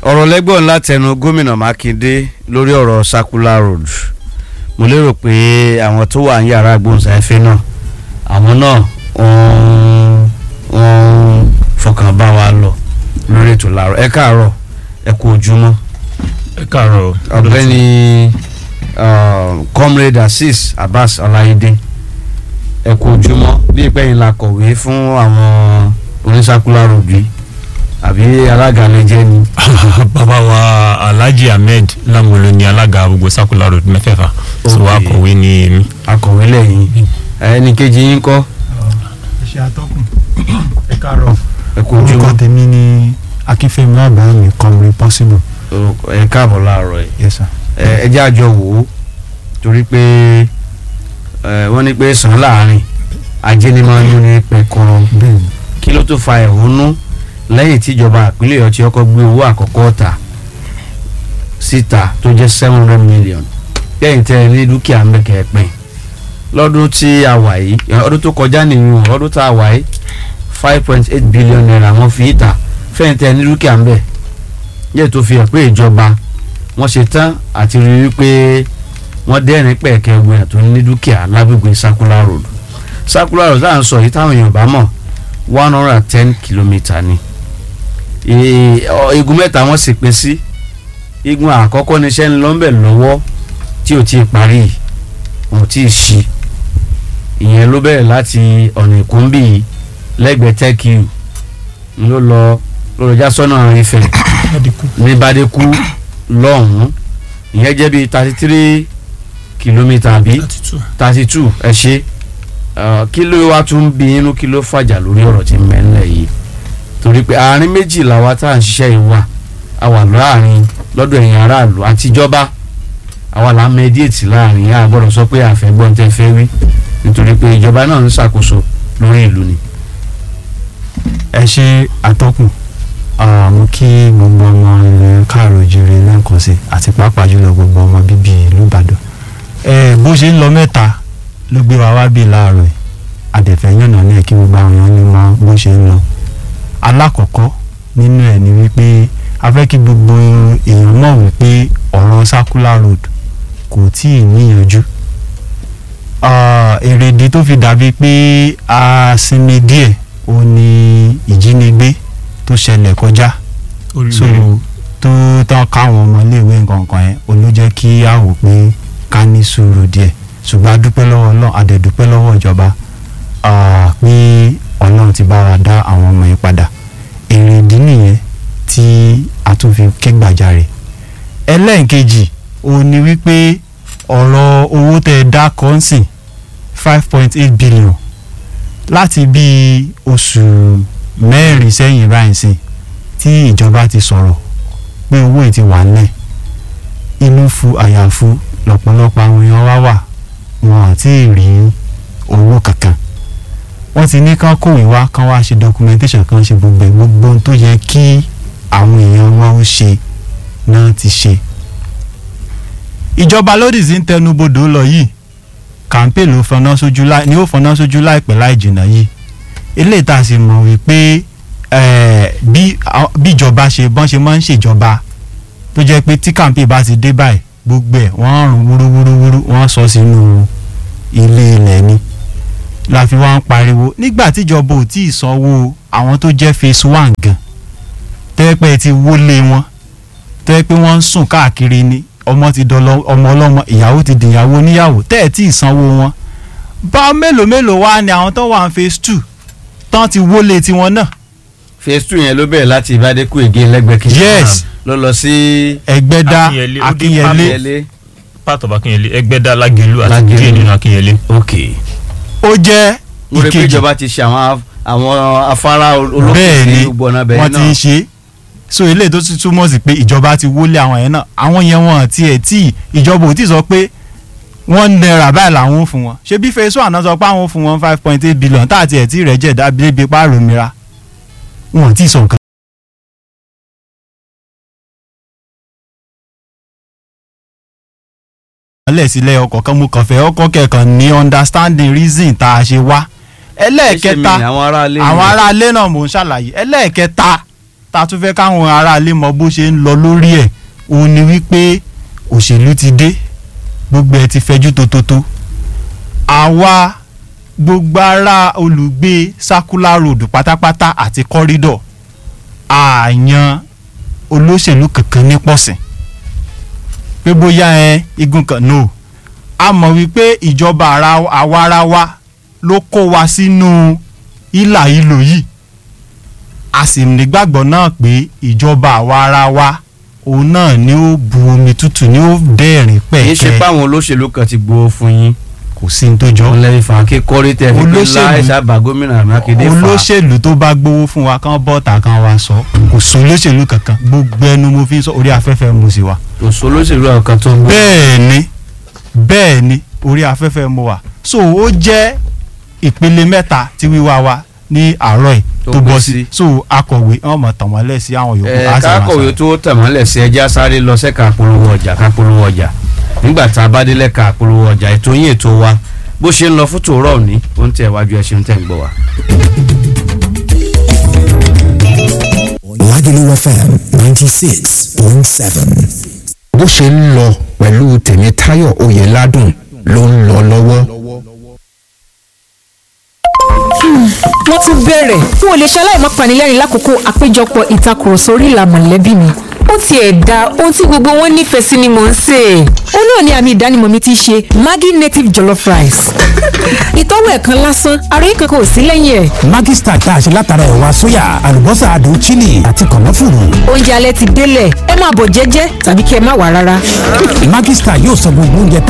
ọ̀rọ̀ lẹ́gbọ̀n látẹnu gómìnà mákindé lórí ọ̀rọ̀ circular road mo lérò pé àwọn tó wà ní yàrá agbóhùnsáfẹ́ náà àwọn náà wọ́n wọ́n fọkàn bá wa lọ lórí ètò làárọ̀ ẹ káàárọ̀ ẹ kú ojúmọ́ ẹ káàárọ̀ ọ̀gbẹ́ni uh, comrade azeez abbas ọláyédè ẹ kú ojúmọ́ bí ìpẹ́yìn la kọ̀wé fún àwọn oníṣàkúlà rògbì àbí alága lẹ́jẹ́ ni. bàbá wa alhaji ahmed lamolo ni alága gbogbo circular road mẹ́fẹ̀ẹ̀fà so Ok. akọ̀wé ni èmi. akọ̀wé lẹ́yìn ẹnì kejì yín kọ́ ṣe atọ́kùn ẹ káàárọ̀ ẹ kú orúkọ ojúmọ́ tèmi ni akínfẹ́mi àbáyọmí comrade possible ẹ káàbọ̀ láàárọ̀ yìí yes sir. ẹ ẹ jẹ́ àjọ wò ó torí pé ẹ wọ́n ní pé sàn láàrin ajé ni máa ń yún ní pẹ̀kọ́rọ́ bẹ́ẹ̀ni kí ló tó fa ẹ̀hónú lẹ́yìn tíjọba ìpínlẹ̀ ọ̀tí ọkọ̀ gbé owó àkọ́kọ́ ta síta tó jẹ́ seven hundred million lẹ́yìn tẹ́ ẹ ní dúkìá ń bẹ̀ kẹ́ẹ̀pẹ́ lọ́dún tí a wà yìí ọdún tó kọjá nìyí ọdún tá a wà yìí five point eight billion naira wọ́n fi ta fẹ́yìn tẹ́ ẹ ní dúkìá ń bẹ̀ yẹ́ tó fi hàn pé ìjọba wọ́n ṣe tán àti rí i pé wọ́n dẹ́rìn pẹ̀kẹ́ ẹgbẹ́ tó ní dúkìá lágbègbè circular road circular road tá à ń sọ yìí táwọn èèyàn bá mọ̀ one hundred and ten kilometre ni Ee, ọ, igun mẹ́ta wọ́n sì pín sí igun àkọ́kọ́ ní iṣẹ́ ń lọ ńbẹ̀ lọ́wọ́ tí ò tí ì parí yìí, wọn ò tí ì ṣí ìyẹn ló bẹ̀rẹ̀ láti ọ̀nà ìkúnbí yìí lẹ́gbẹ̀ẹ́ tẹ́kìú ló lọ lọ́rọ̀já sọ́nà Ifẹ̀ ní Bádékú lọ́hùn-ún ìyẹn jẹ́ bíi thirty three kilometre àbí thirty two ẹ ṣe Uh, kí ló wá tún bí inú kí ló fàjà lórí ọ̀rọ̀ tí ń mẹ́lẹ̀ yìí torí pé àárín méjì làwa tá à ń ṣiṣẹ́ yìí wà a wà láàrin lọ́dọ̀ ẹ̀yìn aráàlú àtijọba àwa là ń mẹ́díètì láàrin a gbọ́dọ̀ sọ pé àfẹ́gbọ́n tẹ́ fẹ́ wí nítorí pé ìjọba náà ń ṣàkóso lórí ìlú ni. ẹ ṣe atọ́kùn Ah, mo kí gbogbo ọmọ ilẹ̀ káàrọ̀ jèrè lẹ́ǹkan sí àti pàápàá jùlọ gbogbo ọmọ bíbí ìlú ìbàdàn ẹ bó ṣe ń lọ mẹ́ta ló gbé wa wá bí láàárọ̀ yìí àdẹ̀fẹ́ yànnà náà kí gbogbo àwọn èèyàn lè mọ bó ṣe ń lọ alákọ̀ọ́kọ́ nínú ẹ̀ ni wípé a fẹ́ kí gbogbo èèyàn mọ̀ wípé ọ̀rọ̀ circular road kò tí ì níyanjú Ah, èrèdí tó fi dàbí pé a sinmi díẹ̀ ó ní ìjínigbé tó ṣẹlẹ̀ kọjá so tó tán káwọn ọmọléèwé nǹkankan yẹn ó ló jẹ́ kí a wò pé ká ní sùúrù díẹ̀ ṣùgbọ́n a dúpẹ́ lọ́wọ́ ọlọ́run a dẹ̀ dúpẹ́ lọ́wọ́ ìjọba ah, pé ọlọ́run ti bá wa dá àwọn ọmọ yẹn padà èrèdí nìyẹn tí a tún fi ké gbàjarè ẹlẹ́ǹkejì ó ní wípé ọ̀rọ̀ owó tẹ́ ẹ dá kọ́ńsìn five point eight billion láti bíi oṣù mẹ́rin sẹ́yìn báyìí sí tí ìjọba ti sọ̀rọ̀ pé owó yìí ti wà nílẹ̀ inú fu àyàfu lọ́pọ̀lọpọ̀ àwọn èèyàn wá wà wọn ò tí ì rí owó kankan wọ́n ti ní kán kòwé wá kán wá ṣe documentation kan ṣe gbogbo ẹ̀ gbogbo ohun tó yẹ kí àwọn èèyàn wọn ó ṣe náà ti ṣe ìjọba lódì sí ń tẹnubodò lọ yìí kàńpé ló fọná sójú láì ni ó fọná sójú láìpẹ́ láì jìnnà yìí eléyìí tá a sì mọ̀ wípé eh, bí a- bí ìjọba ṣe bọ́n ṣe máa ń ṣèjọba tó jẹ́ pé tí kàńpé bá ti dé báyìí gbogbo ẹ̀ wọ́n rún wúrúwúrúwúrú wọ́n sọ sínú ilé ilẹ̀ ni la fi wá ń pariwo nígbà tíjọba ò tí ì sanwó àwọn tó jẹ́ phase one gan tẹ́pẹ́ ti wọlé wọn tẹ́ pé wọ́n ń sùn káàkiri ni ọmọ ti dọlọ ọmọ ọlọ́mọ ìyàwó ti dìyàwó níyàwó tẹ́ ẹ̀ tí ì sanwó wọn bá mélòó mélòó wá ni àwọn tó wà ní phase two tán ti wọlé tiwọn náà phase two yẹn ló bẹ̀rẹ̀ láti Bádékú ègé lẹ́gbẹ̀ẹ́ kejì Yes. ló lọ sí ẹgbẹ́dá Akínyẹlé, ó dín akínyẹlé Akínyẹlé. part of akínyẹlé ẹgbẹ́dá lágẹ̀lú àti Lágẹ̀lú. díẹ̀ nínú akínyẹlé. ok ó jẹ́ mo rò pé ìkejì ìjọba ti ṣe àwọn af- àwọn afárá olókùn bẹ́ẹ̀ sí ni gbogbo ọ̀nà bẹ́ẹ̀ wọ́n ti ń náà ṣe so eléyìí tó ti túmọ̀ sí pé ìjọba ti wọlé àwọn yẹn náà àwọn yẹn wọn àti ẹ̀ tí ìjọba ò tí sọ pé wọ́n náírà báyìí làwọn ò fún wọn ṣé bí fẹsọ àná sọ pé àwọn ò fún wọn five point eight billion tá àti ẹ̀ tí rẹ̀ jẹ̀ dábìlẹ̀ bíi páàrọ̀ mìíràn wọn ò tí ì sọ nǹkan. lẹ́sílẹ̀ ọkọ̀ kan mú kàn fẹ́ ọkọ̀ kẹ̀kan ní understanding reason tá a ṣe wá Ṣé mi ẹlẹ́ẹ̀kẹta ni àwọn aráalé àwọn ni? aráalé náà mò ń ṣàlàyé ẹlẹ́ẹ̀kẹta tá a tún fẹ́ káwọn aráalé mọ bó ṣe ń lọ lórí ẹ̀ òun ni wípé òṣèlú ti dé gbogbo ẹ̀ ti fẹjú tótótó àwa gbogbo ara olùgbé circular road pátápátá àti corridor àyàn olóṣèlú kankan ní pọ̀sìn pé bóyá ẹ igun kan no a mọ̀ wípé ìjọba ara- àwarawa ló kó wa sínú ìlà ìlò yìí a sì nígbàgbọ́ náà pé ìjọba àwarawa òun náà ni ó bu omi tútù ni ó dẹ́rìn kì í ṣe pẹ̀kẹ́ páwọn olóṣèlú kan ti gbowó fún yín kò sí ní tó jọ wọn lẹ́yìn fà kí kọ́rí tẹ̀ fi pé Olóṣèlú- láì sábà gómìnà mákindé fà olóṣèlú tó bá gbowó fún wa kán bọ́ọ̀tà kan wa sọ kò sí olóṣèlú kankan gbogbo ẹnu mo fi ń sọ orí afẹ́fẹ́ mo sì wà. kò sí olóṣèlú àwọn kan tó ń gbọ́ bẹ́ẹ̀ ni bẹ́ẹ̀ ni orí afẹ́fẹ́ mo wà so ó jẹ́ ìpele mẹ́ta tí wíwá wa ní àárọ̀ yìí Tó tó gbé bọ́ sí. sí so akọ̀wé wọn mọ̀ tàn wọ́n lẹ̀ sí àwọn yòókù ẹ á sì máa kákọ̀wé sọ. tó tẹ̀mọ́lẹ̀ sí ẹja sáré lọ sẹ́ka polówó ọjà ká polówó ọjà nígbà tá a bá délẹ̀ ká polówó ọjà ètò yín ètò wa bó ṣe ń lọ fún tòórọ́ òní ó ń tẹ̀ wájú ẹ ṣeun tẹ̀ ń gbọ́ wa. Lagelu FM ninety six point seven. bó ṣe ń lọ pẹ̀lú tèmítáyọ̀ oyèládùn ló ń lọ lọ́wọ́. wọ́n tún bẹ̀rẹ̀ n ò lè ṣaláì má panilẹ́rìn lákòókò àpéjọpọ̀ ìtakùrọ̀sọ orí ìlà mọ̀lẹ́bí mi ó tiẹ̀ da ohun tí gbogbo wọn nífẹ̀ẹ́ sí ni mò ń sè é ó náà ní àmì ìdánimọ̀ mi ti ṣe Maggi native jollof rice ìtọ́wò ẹ̀ kan lásán àròyé kankan ò sí lẹ́yìn ẹ̀ Maggi Star tá a ṣe látara ẹ̀wà sóyà àlùbọ́sà adùn chili àti kànáfùrù. oúnjẹ alẹ́ ti délẹ̀ ẹ máa bọ̀ jẹ́jẹ́ tàbí kí ẹ má wà rárá. Maggi Star yóò sọ gbogbo oúnjẹ